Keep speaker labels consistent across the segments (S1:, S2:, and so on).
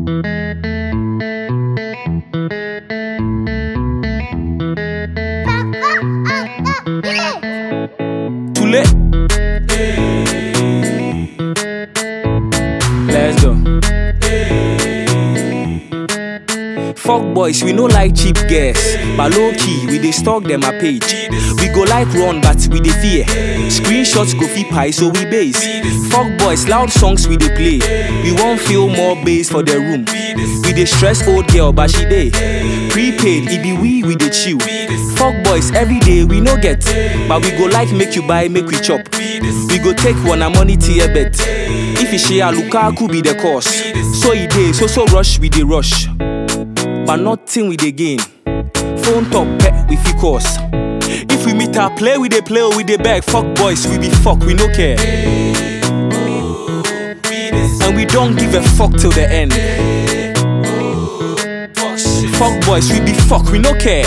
S1: Too late. Let's go. Fuck boys, we no like cheap girls. But low key, we dey stalk them a page. We go like run, but we dey fear. Screenshots go fit pie, so we base. Fuck boys, loud songs we dey play. We won't feel more bass for the room. We dey stress old girl, but she dey. Prepaid, it be we, we dey chill. Fuck boys, every day we no get. But we go like make you buy, make we chop. We go take one a money tier bet. If you share Lukaku be the cause. So e dey, so so rush, we dey rush. But nothing we dey gain. Phone top pet we fit cause. If we meet her, play we dey play or we dey beg. Fuck boys, we be fuck, we no care. And we don't give a fuck till the end. Fuck boys, we be fuck, we no care.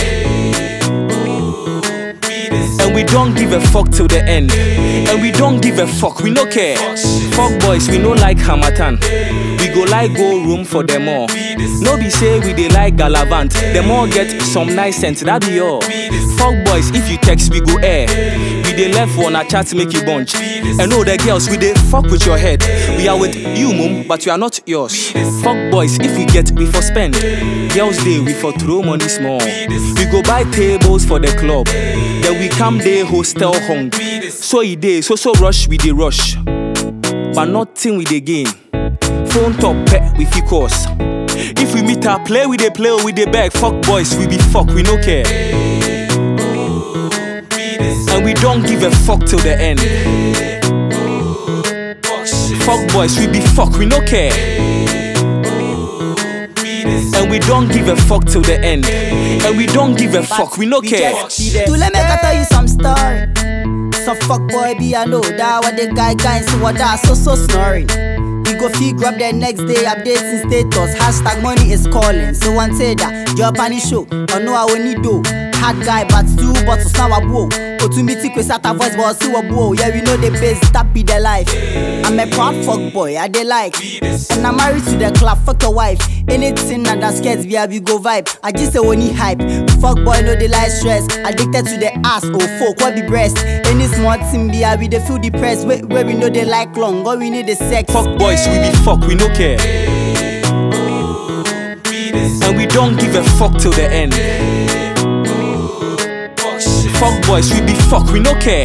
S1: And we don't give a fuck till the end. And we don't give a fuck, we no care. Fuck boys, we no like Hamatan. We go like go room for them all. No be say we dey like Galavant. Them all get some nice sense, that be all. Fuck boys, if you text, we go air. We dey left one a chat make you bunch. And all the girls, we dey fuck with your head. We are with you, mum, but we are not yours. Fuck boys, if we get, we for spend. Girls day, we for throw money small. We go buy tables for the club. Then we come day hostel hung. So e dey, so so rush, we dey rush. But nothing we dey gain. Phone top pet, we fit cause. If we meet her, play we dey play or we dey beg. Fuck boys, we be fuck, we no care. And we don't give a fuck till the end. Fuck boys, we be fuck, we no care. And we don't give a fuck till the end. And we don't give a fuck, we no care.
S2: To let me tell you some story. Some fuck boy be I know that what the guy guy see what that so so snoring. We go fee grab the next day updating status. Hashtag money is calling. So one say that your panic show. Or no I will need do. Hard guy but two bottles now a blow. Otumiti kwe sata voice but see what blow. Yeah we know the base that be the life. I'm a proud fuck boy I dey like. And I'm married to the club fuck your wife. Anything that that scares me I be go vibe. I just say when he hype. Fuck boy no dey like stress. Addicted to the ass oh fuck what be breast. Any small thing be I we dey feel depressed. Where, where we know they like long. All we need is sex.
S1: Fuck boys, we be fuck, we no care. And we don't give a fuck till the end. Fuck boys, we be fuck, we no care.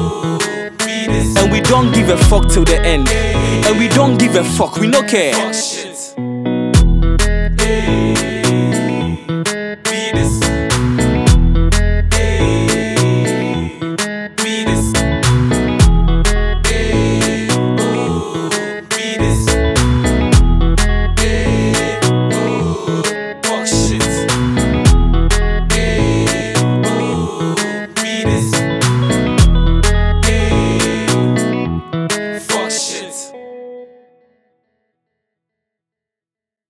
S1: And we don't give a fuck till the end. And we don't give a fuck, we no care.